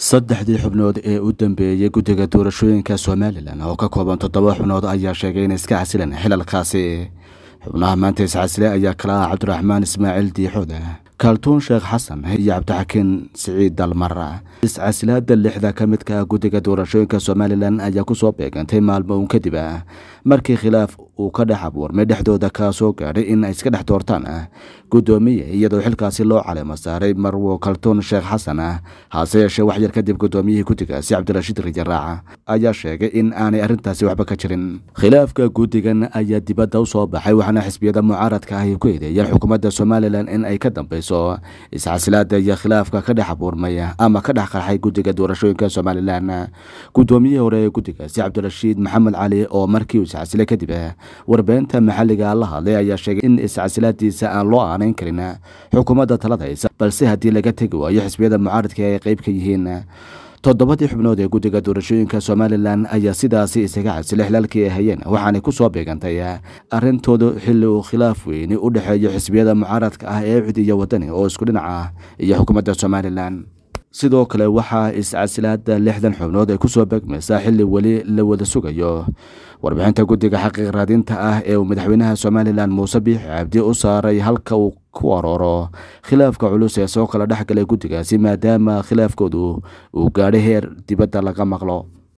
saddexdii xubnood ee u dambeeyey guddiga doorashooyinka somalilan oo ka kooban toddoba xubnood ayaa sheegay inay iska casilan xilalkaasi xubnaha maanta iscasile ayaa kala ah cabdiraxmaan ismaaciil diixoode kaaltuun sheekh xasan iyo cabdixakiin siciid dalmar iscasilaada lixda ka midka ah guddiga doorashooyinka somalilan ayaa kusoo beegantay maalmo uun kadib ah markii khilaaf uu ka dhex abuurmay dhexdooda kaa soo gaadhay in ay iska dhex doortaan ah guddoomiye iyadoo xilkaasi loo calimo saaray marwo kaltuun sheekh xasan ah hase yeeshee wax yar kadib guddoomiyihii guddigaasi cabdirashiid rijaraac ayaa sheegay in aanay arrintaasi waxba ka jirin khilaafka guddigan ayaa dibadda u soo baxay waxaana xisbiyada mucaaradka ahi ku eedeeyeen xukuumadda somalilan in ay ka dambeyso iscasilaada iyo khilaafka ka dhex abuurmay ama ka dhex qarxay guddiga doorashooyinka somalilan guddoomiyihii hore ee guddigaasi cabdirashiid maxamed cali oo markii uu iscasilay kadib warbeynta maxalliga la hadlay ayaa sheegay in iscasilaadiisa aan loo aanayn karin xukuumadda talada haysa balse haddii laga tegi waayo xisbiyada mucaaradka ay qayb ka yihiin toddobadii xubnood ee guddiga doorashooyinka somalilan ayaa sidaasi isaga casilay xilaalkii ay hayeen waxaanay ku soo beegantay arrintoodu xilli uu khilaaf weyni u dhexeeyo xisbiyada mucaaradka ah ee cid iyo wadani oo isku dhinac ah iyo xukuumadda somalilan sidoo kale waxaa iscasilaada lixdan xubnood ay kusoo beegmaysaa xilli weli la wada sugayo warbixinta guddiga xaqiiq raadinta ah ee uu madaxweynaha somalilan muuse biixi cabdi u saaray halka uu ku arooro khilaafka culus ee soo kala dhex galay guddigaasi maadaama khilaafkoodu uu gaadhay heer dibadda laga maqlo